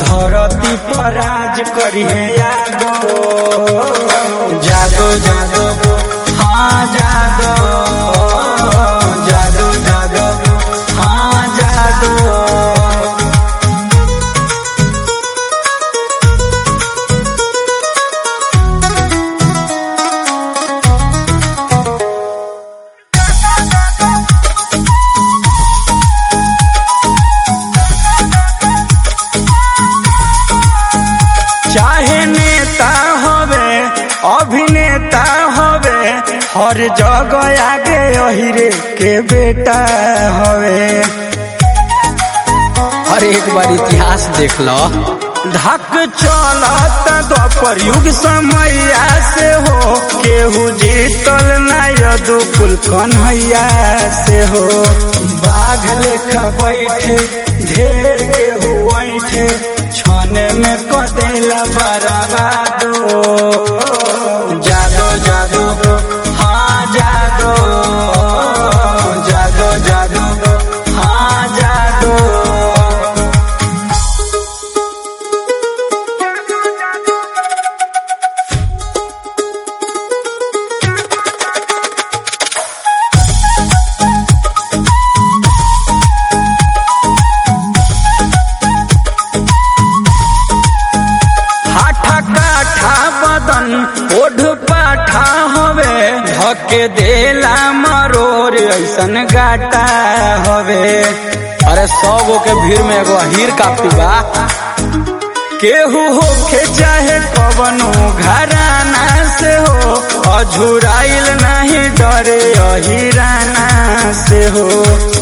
धरती पर राज करिए यादो जादो जादो हाँ जादो जादो जादो हाँ जादो चाहे नेता होवे अभिनेता होवे हर जगह आगे अहिरे के बेटा होवे अरे एक बार इतिहास देख लो धक चलत द्वापर युग समैया से हो केहू जीतल ना यदुकुल कन्हैया से हो बाघ लेखा बैठे ढेर केहू बैठे छने में कदेला बराबादो जादो जादो हाँ जादो जादो जादो हाँ जादो हाठा काठा बदन ओढ़ पाठा हवे धके देला मरोर ऐसन गाटा हवे अरे सौ गो के भीड़ में एगो हीर काफी बा केहू होके चाहे कवनो घराना से हो अझुराइल नहीं डरे अहिराना से हो